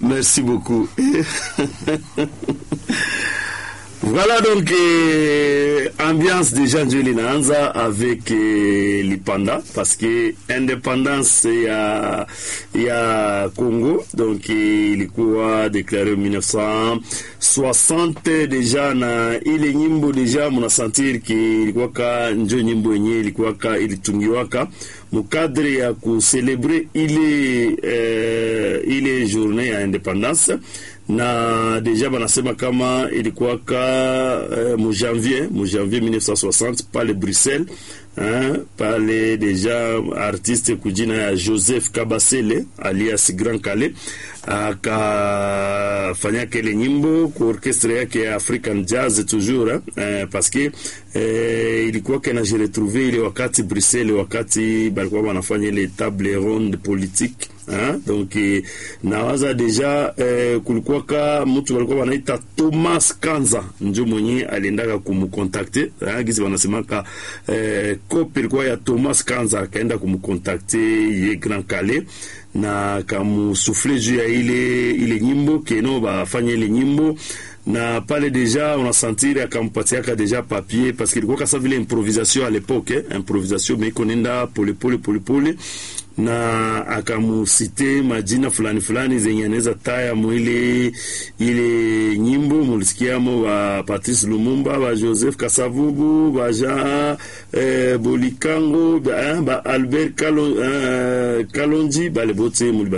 Merci beaucoup. Voilà donc euh, ambiance déjà ndio linaanza avec euh, lipanda parce que indépendance ya ya Congo donc euh, ilikuwa déclaré 1960 deja na ile nyimbo deja munasentir ki ilikuwaka njo nyimbo yenyewe ilikuwaka ilitungiwaka mukadre ya kucelebre ile uh, ile journée ya indépendance na deja banasema kama ilikuwaka uh, mu janvier mu janvier 1960 pale Bruxelles hein, pale deja artiste kujina ya Joseph Kabasele alias Grand Kale akafanya kele nyimbo ku orchestre yake ya African Jazz toujours eh, parce que eh, ilikuwa kana je retrouver ile wakati Bruxelles, wakati balikuwa wanafanya ile table ronde politique hein? donc eh, nawaza deja eh, kulikuwa ka mtu walikuwa wanaita Thomas Kanza njo mwenye aliendaka kumkontakte hein? gisi wanasemaka eh, kope ilikuwa ya Thomas Kanza akaenda kumkontakte ye Grand Calais na kamusufle juu ya ile ile nyimbo keno bafanya ile nyimbo na pale deja unasantiri akampatiaka deja papier parce que ilikuwa kasa vile improvisation à l'époque eh? improvisation mais ikonenda polepole polepole na akamusite majina fulani fulani zenye anaweza taya mwile ile nyimbo mulisikiamo ba Patrice Lumumba ba Joseph Kasavubu ba Jean eh, Bolikango ba, eh, ba Albert Kalon, eh, Kalonji bale bote muliba